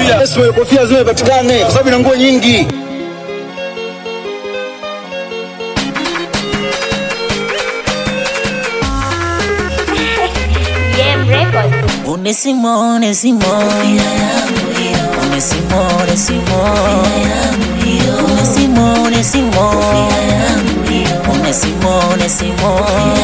kofia. Yes, wewe kofia lazima ipatikane kwa sababu ina nguo nyingi. Game Records. Onesimo, Onesimo, Onesimo, Onesimo, Onesimo, Onesimo, Onesimo, Onesimo.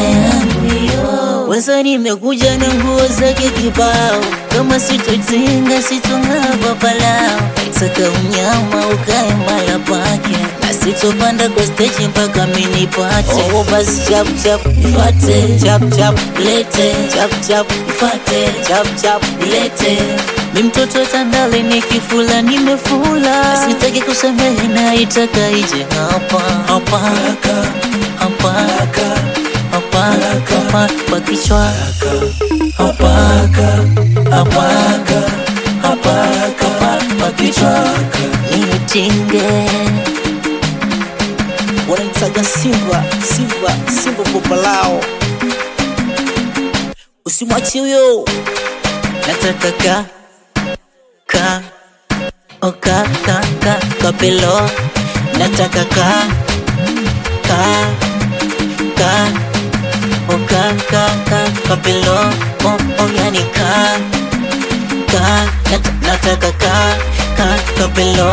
Weza nimekuja na nguo zake kibao, kama sitotinga sitong'aa papalao, saka unyama ukae mala pake, na sitopanda kwa stage mpaka minipate. Oh, basi chap chap ifate, chap chap lete, chap chap ifate, chap chap lete. Mi mtoto tandale nikifula nimefula, sitaki kusamehe na itaka ije hapa hapa hapa hapa hapa kwa kichwa hapa hapa hapa hapa kwa kichwa nitinge wananitaga Simba, Simba, Simba popalao. Usimwachi huyo, nataka ka ka o ka ka ka kapelo nataka ka ka ka o ka ka ka kapelo o o yani ka ka nat, nataka ka ka kapelo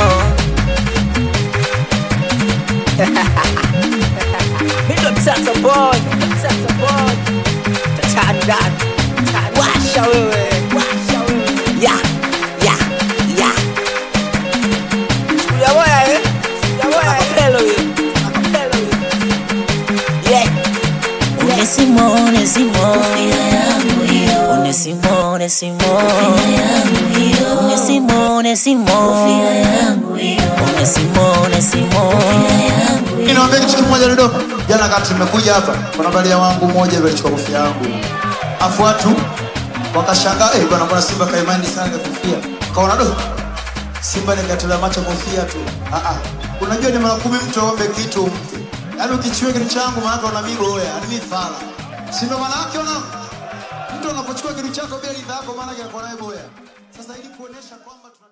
Mindo mtata boy, mtata boy. Tatani dani, tatani. Washa wewe, washa wewe. Ya, ya, ya. Chukulia boya eh, chukulia boya eh. Akapelo hiyo, akapelo hiyo. Yeah. Onesimo, Onesimo, Onesimo, Onesimo, Onesimo, Onesimo, Onesimo, Onesimo. Niwaambia kitu kimoja Dodoma. Jana kati nimekuja hapa, kuna balia wangu mmoja hivi alichukua kofia yangu. Afu watu wakashangaa, eh bwana mbona Simba kaimani sana ile kofia. Kaona do. Simba nikatolea macho kofia tu. Ah ah. Unajua ni mara kumi mtu aombe kitu umpe. Yaani ukichukua kitu changu maana una migo wewe, yaani mimi fala. Si ndo maana yake una mtu anapochukua kitu chako bila ridhaa yako maana yake anakuwa naye boya. Sasa ili kuonesha kwamba